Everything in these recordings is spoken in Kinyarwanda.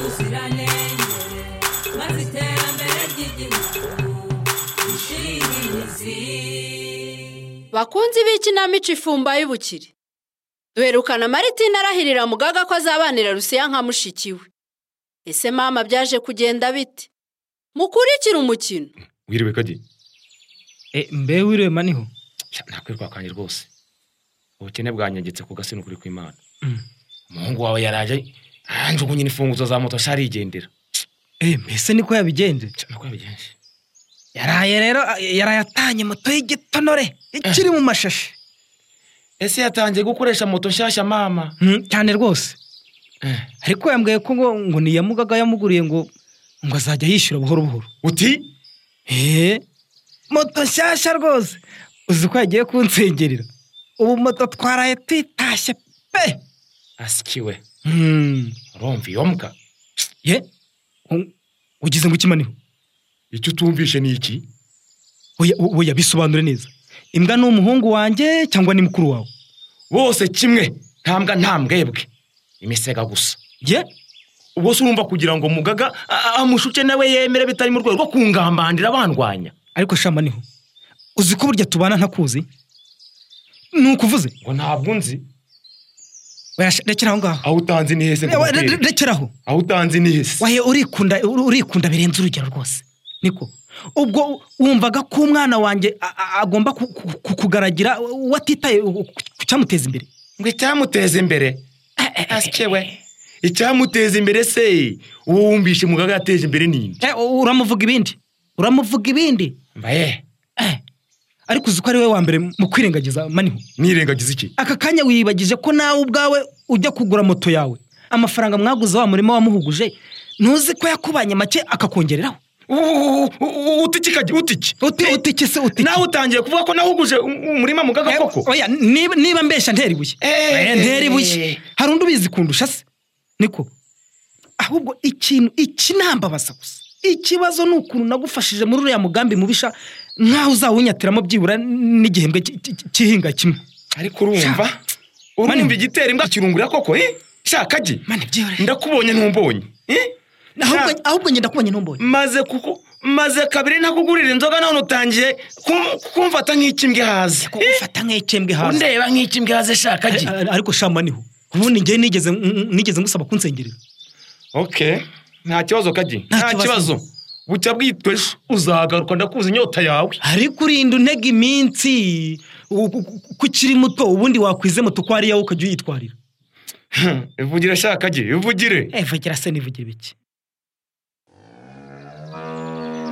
ubuziranenge maze iterambere ry'igihugu rishinge imizi bakunzi b'ikinamico ifumba y'ubukire duherukana maritina arahirira mugaga ko azabanira rusiya nka mushiki we ese mama byaje kugenda bite mukurikire umukino wiriwe kadi E, mbe wiriwe maniho Sha, nakwirirwa kwanjye rwose ubukene bwanyegetse ku gasino kuri kw'imana Mm. umuhungu wawe yaraje anjugunye imfunguzo za moto nshya arigendera Eh, mbese niko yabigenje Sha, nako yabigenje yaraye rero a- yaraye atanye moto y'igitonore ikiri mu mashashi ese yatangiye gukoresha moto nshyashya mama Mm, cyane rwose Eh. ariko yambwiye ko ngo ngo ni iyamugaga yamuguriye ngo ngo azajya yishyura buhoro buhoro uti Eh, moto nshyashya rwose uzi ko yagiye kunsengerera ubu moto twaraye tuyitashye pe asikiwe Mm, urumva iyo mbwa ye u- ugize ngo ikimaniho icyo utumvishe ni iki oya o- oya bisobanure neza imbwa ni umuhungu wanjye cyangwa ni mukuru wawe bose kimwe ntambwa nta mbwebwe imisega gusa ye ubwo se urumva kugira ngo mugaga a- a- amushuke nawe yemere bitari mu rwego rwo kungambanira bandwanya ariko shamba niho uzi ko burya tubana ntakuzi ni ukuvuze ngo ntabwo nzi Oya sha, rekera aho ngaho aho utanzi ni hese ngo Re- re- ngutere. rekera aho aho utanzi ni hese wahe urikunda uri- urikunda birenze urugero rwose niko ubwo wumvaga ko umwana wanjye a- a- agomba ku- ku- ku- kugaragira uwo atitaye ku ku cyamuteza imbere ngo icyamuteza imbere asikiwe icyamuteza imbere se uwo wumvishe mugaga yateje imbere ni inde Eh, u- uramuvuga ibindi uramuvuga ibindi mbaye Eh, ariko uzi ko ari we wa mbere mu kwirengagiza maniho nirengagiza iki aka kanya wiyibagije ko nawe ubwawe ujya kugura moto yawe amafaranga mwaguze wa murima wamuhuguje ntuzi ko yakubanye make akakongereraho utiki kajya utiki uti utike se utike nawe utangiye kuvuga ko nahuguje umurima mugaga koko oya niba, niba mbesha ntera ibuye Eh. Oya, ntera ibuye hari undi ubizi kundusha se niko ahubwo ikintu iki nambabaza gusa ikibazo ni ukuntu nagufashije muri uriya mugambi mubisha nk'aho uzawunyatiramo byibura n'igihembwe ki- ki- kihinga kimwe ariko urumva urumva igitera imbwa kirungurira koko eh? shaka gi mani byihorere ndakubonye ntumbonye eh? ahubwo ahubwo ngenda kubonye ntumbonye maze kuko maze kabiri ntakugurira inzoga none utangiye kum- kumfata nk'ikimbwe haze Eh? ufata nk'ikembwe hasi undeba nk'ikimbwe haze shaka gi Ari- ariko shamba niho ubundi njyewe nigeze nigeze ngusaba kunsengerera okay nta kibazo kagi Nta nta kibazo. kibazo bucya bwitwa ejo uzagaruka ndakuzi inyota yawe ariko urinda unega iminsi u- u- u- ko ukiri muto ubundi wakwizemo tuko ari yawe ukajya uyitwarira ivugire shaka gi ivugire evagira se nivugire bike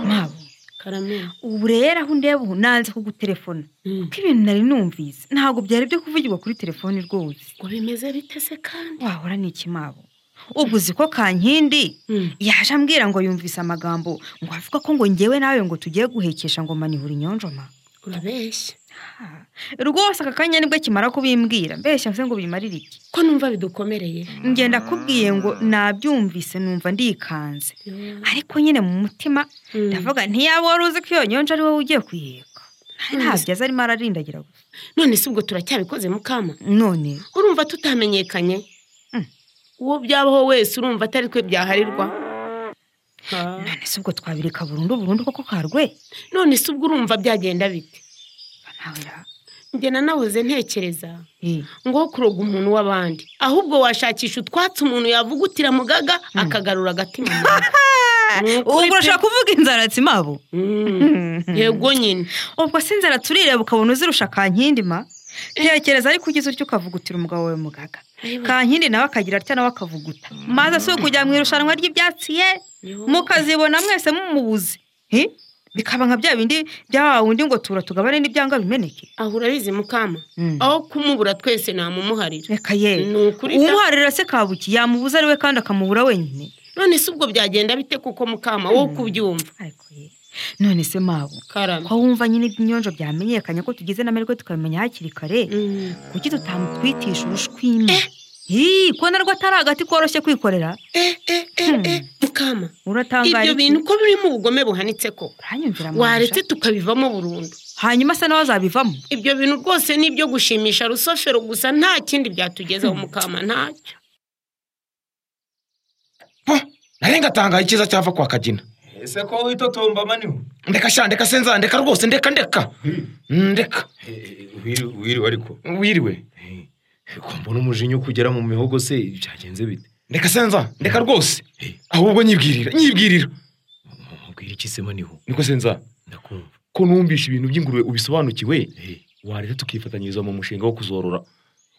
mabo karamera ubu rero aho undeba ubu nanze kugutelefona kuko ibintu nari numvise ntabwo byari byo kuvugirwa kuri telefoni rwose ngo bimeze bite se kandi wahora ni iki mabo ubwo uzi ko kankindi yaje ambwira ngo yumvise amagambo ngo avuga ko ngo ngewe nawe ngo tugiye guhekesha ngo manihura inyonjoma urabeshya Ah, rwose aka kanya nibwo kimara kubimbwira mbeshya se ngo bimarire iki ko numva bidukomereye ngenda kubwiye ngo nabyumvise numva ndikanze ariko nyine mu mutima Mm. ndavuga ntiyaba wari uzi ko iyo nyonje ari wowe ugiye kuyiheka ntabyo azi arimo ararindagira gusa none se ubwo turacyabikoze mukama none urumva tutamenyekanye Mm. uwo byabaho wese urumva atari twe byaharirwa none se ubwo twabireka burundu burundu koko karwe none se ubwo urumva byagenda bite nawe ra njye nanahoze ntekereza Eh, ngo aho kuroga umuntu w'abandi ahubwo washakisha utwatsi umuntu yavugutira mugaga akagarura agatima mu nda. Ni ukuri ubwo urashaka kuvuga inzaratsi mabo pe. Mm. yego nyine ubwo se inzara turireba ukabona uzirusha kankindi ma tekereza ariko ugize utyo ukavugutira umugabo wawe mugaga kankindi nawe akagira atya nawe akavuguta maze si ukujya mu irushanwa ry'ibyatsi ye mukazibona mwese mumubuze Hi? bikaba nka bya bindi bya wundi ngo tura tugabane n'ibyanga bimeneke aho urabizi mukama Mm. aho kumubura twese namumuharira reka ye Ni ukuri da. umuharira se kabuki yamubuza ariwe kandi akamubura wenyine none se ubwo byagenda bite kuko mukama wowe kubyumva ariko ye none se mabo karame ko wumva nyine iby'inyonjo byamenyekanye ko tugize n'amahirwe tukabimenya hakiri kare Mm. kuki tutamutwitisha urushwima Hi, ko narwo atari agati koroshye kwikorera eh eh eh eh mukama uratangara ibyo iki? bintu ko birimo ubugome buhanitse ko uranyumvira waretse manja tukabivamo burundu hanyuma se nawe azabivamo ibyo bintu rwose ni ibyo gushimisha rusofero gusa nta kindi byatugezaho mukama ntacyo nari ngatangaye icyiza cyava kwa kagina ese ko witotomba maniwe ndeka sha ndeka senza ndeka rwose ndeka ndeka ndeka wiriwe ariko wiriwe ko mbona umujinya ukugera mu mihogo se byagenze bite ndeka senza ndeka rwose ahubwo nyibwirira nyibwirira mubwira iki se maniwe niko senza ndakumva ko numvishe ibintu by'ingurube ubisobanukiwe Eh, wareta tukifatanyiriza mu mushinga wo kuzorora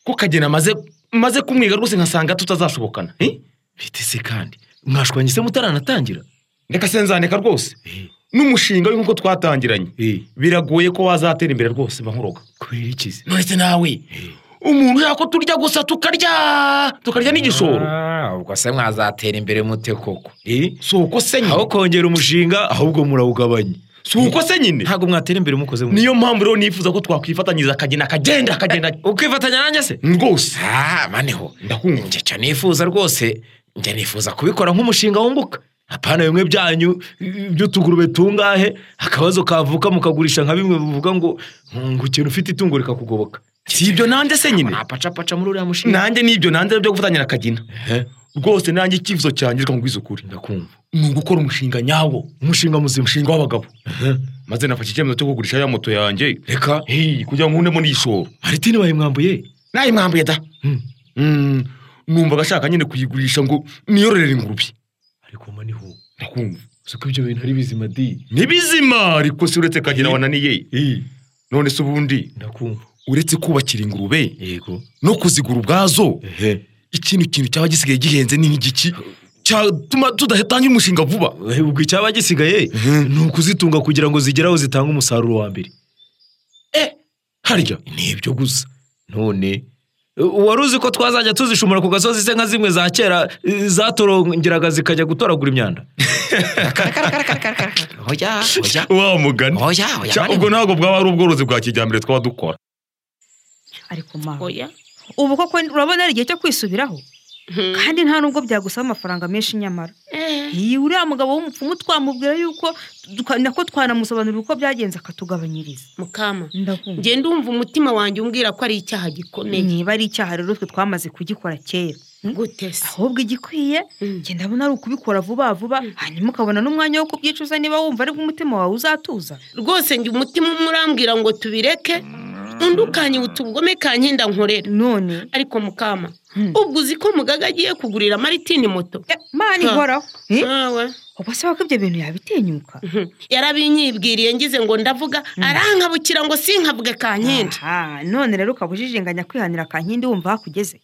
ko kagena amaze maze kumwiga rwose nkasanga tutazashobokana eh? bite se kandi mwashwanye se mutaranatangira ndeka senzandika rwose Eh, n'umushinga w'inkoko twatangiranye eh, biragoye ko wazatera imbere rwose mba nkuroga kubera iki se nonese nawe umuntu ushaka ko turya gusa tukarya tukarya n'igishoro Ah, ubwo se mwazatera imbere mute koko Eh, si uko se nyine aho kongera umushinga ahubwo murawugabanya si uko se nyine ntabwo mwatera imbere mukoze mu niyo mpamvu rero nifuza ko twakwifatanyiriza akagena akagenda akagenda ukifatanya nanjye se rwose ah maniho ndakumva njye cyo nifuza rwose njye nifuza kubikora nk'umushinga wunguka apana bimwe byanyu by'utugurube tungahe akabazo kavuka mukagurisha nka bimwe bivuga ngo ngo ikintu ufite itungo rikakugoboka si ibyo nanjye se nyine napacapaca muri uriya mushinga nanjye nibyo nanjye byo gufatanyira akagena Eh, rwose nanjye icyifuzo cyanjye reka nkubwize ukuri ndakumva ni ugukora umushinga nyawo umushinga muzima umushinga w'abagabo maze nafashe icyemezo cyo kugurisha ya moto yanjye reka Hey, kugira ngo nkundemo n'iyishoro maritini bayimwambuye nayimwambuye da Mm, numvaga ashaka nyine kuyigurisha ngo niyororere ingurube ariko maniho ndakumva uzi ko ibyo bintu ari bizima di ni bizima ariko si uretse kagina wananiye none se ubundi ndakumva uretse kubakira ingurube yego no kuzigura ubwazo ehe ikindi kintu cyaba gisigaye gihenze ni igiki cyatuma tudatangira umushinga vuba Eh, ubwo icyaba gisigaye ni ukuzitunga kugira ngo zigere aho zitanga umusaruro wa mbere harya ni ibyo gusa none wari uzi ko twazajya tuzishumura ku gasozi se nka zimwe za kera eh, zatorongeraga zikajya gutoragura imyanda Oya, oya, wa mugani oya, Cya, oya. ubwo ntabwo bwaba ari ubworozi bwa kijyambere twaba dukora ariko mawe oya ubu koko urabona ari igihe cyo kwisubiraho Hmm. kandi nta nubwo byagusaba amafaranga menshi nyamara iyi uriya mugabo w'umupfumu twamubwira yuko duka- nako twanamusobanurira uko byagenze akatugabanyiriza mukama ndahumva njye ndumva umutima wanjye umbwira ko ari icyaha gikomeye niba ari icyaha rero twe twamaze kugikora kera gute se ahubwo igikwiye Mm. njye ndabona ari ukubikora vuba vuba hanyuma ukabona n'umwanya wo kubyicuza niba wumva aribwo umutima wawe uzatuza rwose njye umutima umwe urambwira ngo tubireke undi ukanyibutsa ubugome kankenda nkorera none ariko mukama Hmm. ubwo uzi ko mugaga agiye kugurira maritini moto eh, mana Ha. ihoraho Eh, Awe. ubwo se wako ibyo bintu yabitinyuka Mhm. yarabinyibwiriye ngize ngo ndavuga arankabukira ngo sinkavuge kankindi Aha, none rero ukaba ujijinganya kwihanira kankindi wumva aho akugeze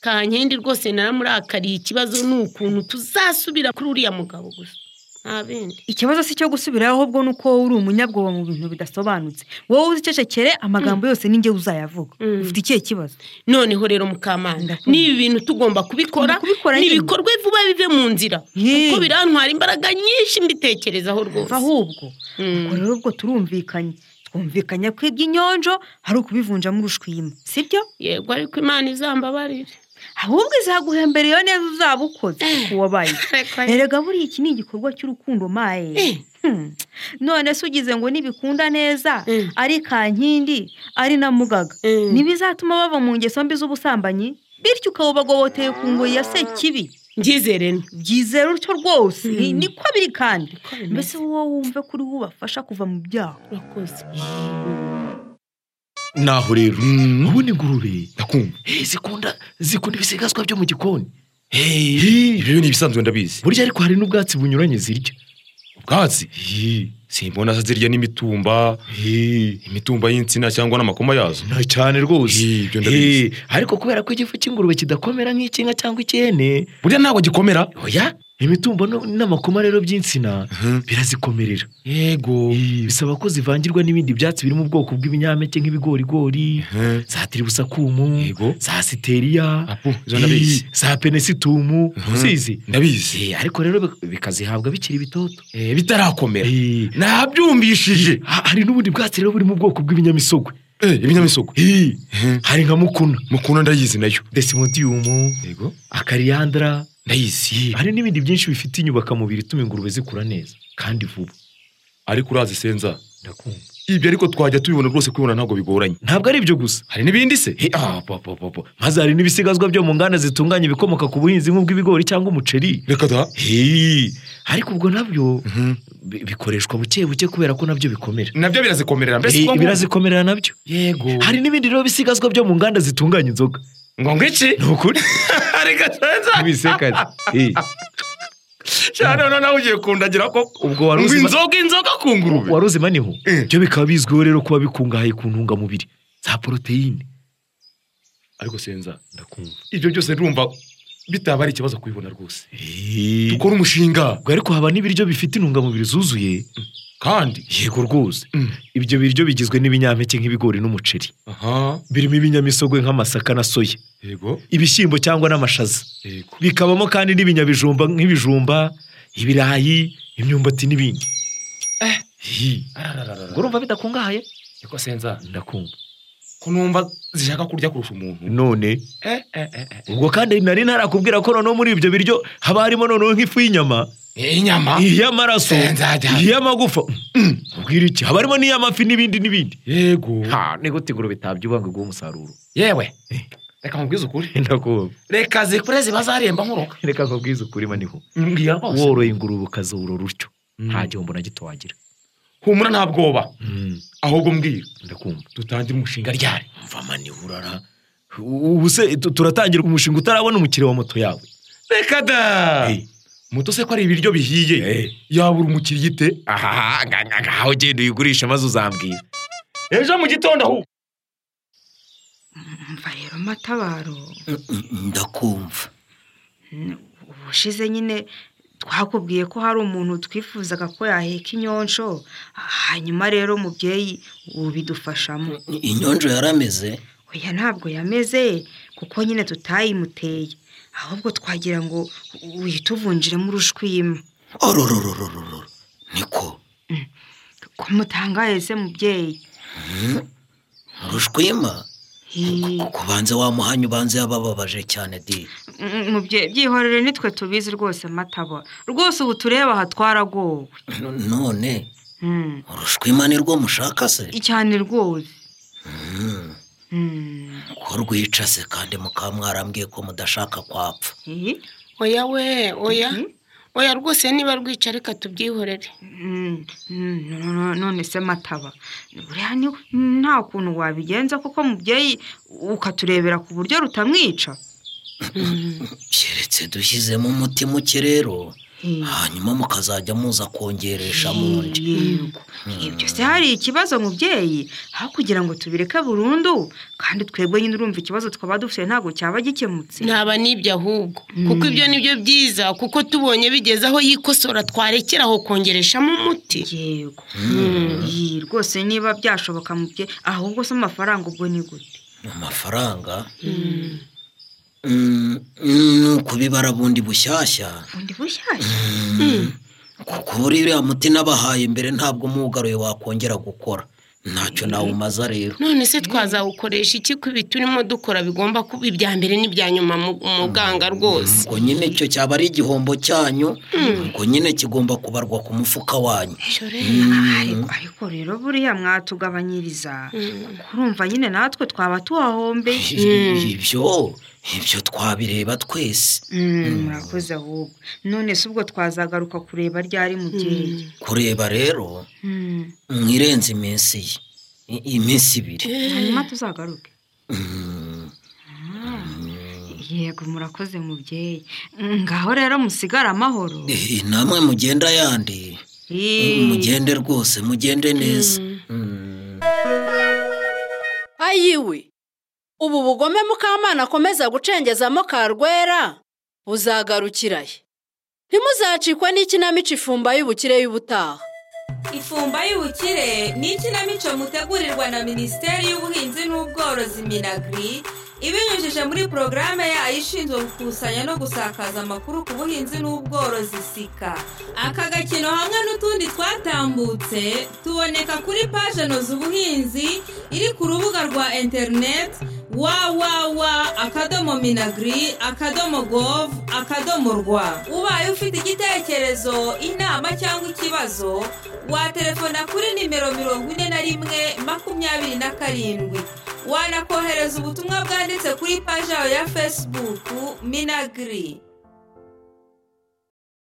kankindi rwose naramurakariye ikibazo ni ukuntu tuzasubira kuri uriya mugabo gusa nta bindi ikibazo si icyo gusubiraho ahubwo ni uko wowe uri umunyabwoba mu bintu bidasobanutse wowe uzicecekere amagambo yose ninjye uzayavuga Mm. ufite ikihe kibazo noneho rero mukamana Ndakumva. n'ibi bintu tugomba kubikora Tugomba kubikora nyine. nibikorwe vuba bive mu nzira Yee. kuko birantwara imbaraga nyinshi mbitekerezaho rwose ahubwo Mm. ubwo rero ubwo turumvikanye twumvikanye ko iby'inyonjo hari ukubivunjamo urushwima sibyo yego ariko imana izambabarire ahubwo izaguhembereye neza uzaba ukoze uwo bayo Reka- erega buriya iki ni igikorwa cy'urukundo maye Eh. Hmm. none se ugize ngo nibikunda neza Mm. ari kankindi ari na mugaga Mm. ntibizatuma bava mu ngeso mbi z'ubusambanyi bityo ukabubagoboteye ku ngoyi ya sekibi Ngizere ni byizera utyo rwose Mm. niko biri kandi Ko bimeze. mbese wowe wumve ko uriho ubafasha kuva mu byaha urakoze naho rero ubundi ingurube ndakumva Eh, zikunda zikunda ibisigazwa byo mu gikoni Hey, ibyo ni ibisanzwe ndabizi burya ariko hari n'ubwatsi bunyuranye zirya ubwatsi simbona se zirya n'imitumba imitumba y'insina cyangwa n'amakoma yazo na cyane rwose Eh, ibyo ndabizi. Eh, ariko kubera ko igifu cy'ingurube kidakomera nk'icyinka cyangwa icyene burya ntabwo gikomera oya imitumba no- n'amakoma rero by'insina birazikomerera yego Eh, bisaba ko zivangirwa n'ibindi byatsi biri mu bwoko bw'ibinyampeke nk'ibigorigori za tiribusakumu yego za siteriya apu izo eh, ndabizi za penesitumu uzizi ndabizi Eh, ariko rero bik- bikazihabwa bikiri bitoto Eh, bitarakomera Eh, nabyumvishije ha- hari n'ubundi bwatsi rero buri mu bwoko bw'ibinyamisogwe ibinyamisogwe Eh, Eh. hari nka mukuna mukunda ndayizi nayo desimodiyumu yego akariyandara ndayizi hari n'ibindi byinshi bifite inyubakamubiri ituma ingurube zikura neza kandi vuba ariko urazisenza ndakumva ibyo ariko twajya tubibona rwose kubibona ntabwo bigoranye ntabwo ari ibyo gusa hari n'ibindi se He, ah, po, po, po, po. maze hari n'ibisigazwa byo mu nganda zitunganya ibikomoka ku buhinzi nk'ubw'ibigori cyangwa umuceri reka da He, ariko ubwo nabyo bi- bikoreshwa buke buke kubera ko nabyo bikomera nabyo birazikomerera mbese He, ubwo ngo- birazikomerera nabyo yego hari n'ibindi rero bisigazwa byo mu nganda zitunganya inzoga ngo ngiki ni ukuri reka senza ibisekazi cyane noneho ugiye kundagira ko ubwo wari ngo uzi ma- inzoga inzoga ku ngurube wari uzi maniho Eh. byo bikaba bizwiho rero kuba bikungahaye ku ntungamubiri za poroteyine ariko senza ndakumva ibyo byose ndumva bitaba ari ikibazo kubibona rwose He. dukora umushinga ubwo ariko haba n'ibiryo bifite intungamubiri zuzuye kandi yego rwose Mm. ibyo biryo bigizwe n'ibinyampeke nk'ibigori n'umuceri aha birimo ibinyamisogwe nk'amasaka na soya yego ibishyimbo cyangwa n'amashaza yego bikabamo kandi n'ibinyabijumba nk'ibijumba ibirayi imyumbati n'ibindi Hi, ubwo urumva bidakungahaye niko senza ndakumva ko numva zishaka kurya kurusha umuntu none eh eh eh eh. ubwo kandi nari narakubwira ko noneho muri ibyo biryo haba harimo noneho nk'ifu y'inyama Eh, inyama iy'amaraso Eh, nzajya. iy'amagufa Mm, ubwira iki haba harimo n'iy'amafi n'ibindi n'ibindi yego ha ni gute ingurube itabyubanga ubwo umusaruro yewe reka nkubwize ukuri ndakumva reka zikure ziba zaremba nkuroka reka nkubwize ukuri maniho mbwira rwose woroye ingurube ukazorora utyo nta gihombo na gito wagira humura nta bwoba ahubwo mbwira ndakumva dutangire umushinga ryari mva mani urara ubu se tu- turatangira umushinga utarabona umukiriya wa moto yawe reka da Eh. muto se ko ari ibiryo bihiye Eh. yabura umukiriya ite aha nga- nga- nga, aho ugenda uyigurisha maze uzambwira ejo mu gitondo ahubwo mva rero matabaro ndakumva ubushize nyine twakubwiye ko hari umuntu twifuzaga ko yaheka inyonsho hanyuma rero mubyeyi ubidufashamo inyonjo yarameze oya ntabwo yameze kuko nyine tutayimuteye ahubwo twagira ngo uyituvunjiremo urushwima ororororororo niko ko mutangaye se mubyeyi urushwima Hi. kubanza wamuhanye ubanze yabababaje cyane di Mm, mubyeyi byihorere nitwe tubizi rwose mataba rwose ubu tureba aha twaragowe none Mm. urushwima ni rwo mushaka se cyane rwose Mm. ko rwica se kandi mukaba mwarambwiye ko mudashaka kwapfa Hi. oya we oya oya rwose niba rwica reka tubyihorere Mm, mm, no- no- none se mataba buriya ni- nta kuntu wabigenza kuko mubyeyi ukaturebera ku buryo rutamwica keretse dushyizemo umuti muke rero Hi. hanyuma mukazajya muza kongeresha mu ndi Yego. ibyo se hari ikibazo mubyeyi aho kugira ngo tubireke burundu kandi twebwe nyine urumva ikibazo twaba dufite ntabwo cyaba gikemutse ntaba n'ibyo ahubwo kuko ibyo ni byo byiza kuko tubonye bigeze aho yikosora twarekera aho kongereshamo umuti yego Hi, rwose niba byashoboka mubyeyi ahubwo se amafaranga ubwo ni gute amafaranga Mm, ni ukubibara bundi bushyashya ubundi bushyashya kuko buriya muti nabahaye mbere ntabwo umuwugaruye wakongera gukora ntacyo nawumaza rero none se twazawukoresha iki ko ibi turimo dukora bigomba kuba ibya mbere n'ibya nyuma mu- muganga rwose ngo nyine icyo cyaba ari igihombo cyanyu ngo nyine kigomba kubarwa ku mufuka wanyu ariko ariko rero buriya mwatugabanyiriza kuko urumva nyine natwe twaba tuhahombe ibyo ibyo twabireba twese Mm, murakoze ahubwo none se ubwo twazagaruka kureba ryari mubyeyi kureba rero Mm. mwirenze iminsi ye I- iminsi ibiri hanyuma tuzagaruke Mm, yego murakoze mubyeyi Mm, ngaho rero musigare amahoro eh, namwe mugenda yandi Eh, mugende rwose mugende neza Mm. ayiwe ubu bugome mukamana akomeza gucengezamo karwera buzagarukira he ntimuzacikwe n'ikinamico ifumba y'ubukire y'ubutaha ifumba y'ubukire ni ikinamico mutegurirwa na minisiteri y'ubuhinzi n'ubworozi minagri ibinyujije muri porogaramu yayo ishinzwe gukusanya no gusakaza amakuru ku buhinzi n'ubworozi sika aka gakino hamwe n'utundi twatambutse tuboneka kuri paje noza ubuhinzi iri ku rubuga rwa interineti wawawa akadomo minagiri akadomo govu akadomo rwa ubaye ufite igitekerezo inama cyangwa ikibazo waterefona kuri nimero mirongo ine na rimwe makumyabiri na karindwi wanakohereza ubutumwa bwanditse kuri paji yawe ya fesibuku minagiri